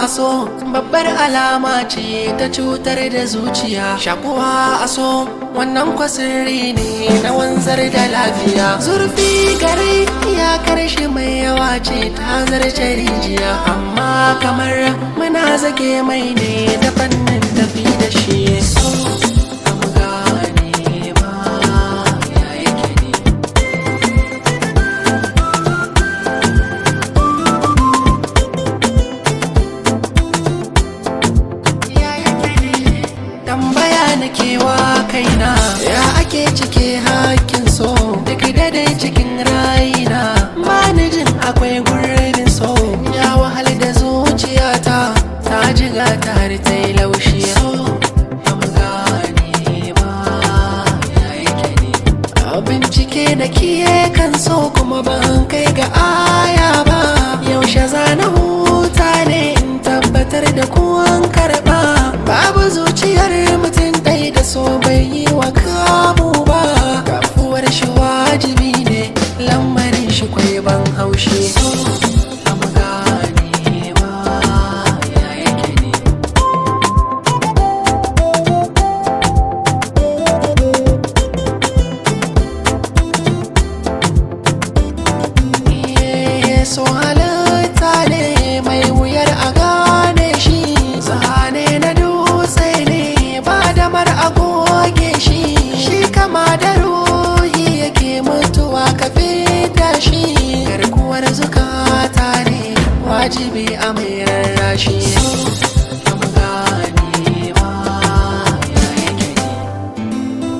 a so babbar alama ce ta cutar da zuciya shakuwa a so wannan kwasirri ne na wanzar da lafiya zurfi gare ya karshe mai yawa ce ta zarce rijiya amma kamar muna zage mai ne da fannin tafi da shi so mu gane ba ya yake ne tambaya na kewa kaina ya ake cike hakkin so duk da dai cikin rayina ba ni jin akwai gurbin so ya wahal da zuciyata ta jiga ta har ta yi laushi so ba mu gane ba ya yake ne a bincike da kiye kan so kuma ban kai ga aya ba yaushe zana huta ne in tabbatar da kuwan karba babu zuciyar mutum ɗai da so bai yi wa kamu ba kafuwar shi wajibi ne lamarin shi kwai ban haushi so ba mu gane ba ya yake ne Iye, so halitta ne mai wuyar a gane shi zane na dutse ne ba damar a goge shi shi kama da ruhi yake mutuwa ka fita shi garkuwar zukata ne wajibi a mai rarrashi ba mu gane ba ya yake ne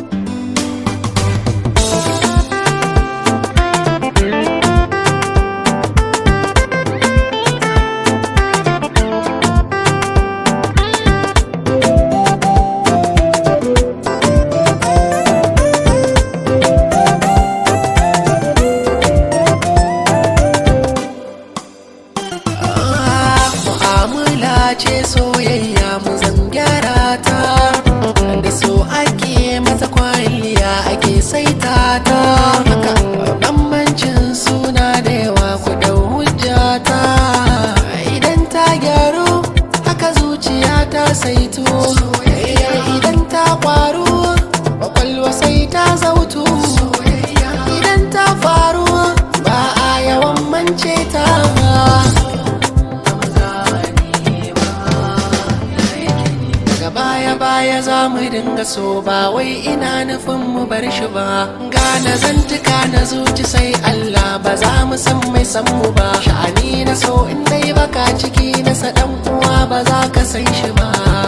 mu'amala ce soyayya mu zan gyara ta da so ake mata kwalliya ake saita ta haka bambancin suna da yawa ku dau hujjata idan ta gyaru haka zuciya ta saitu soyayya idan ta kwaru kwakwalwa sai ta zautu idan ta faru ba a yawan mance ta daga baya baya za mu dinga so ba wai ina nufin mu bar shi ba gane zantuka na zuci sai Allah ba za mu san mai san mu ba sha'ani na so in dai baka ciki na sa dan uwa ba za ka san shi ba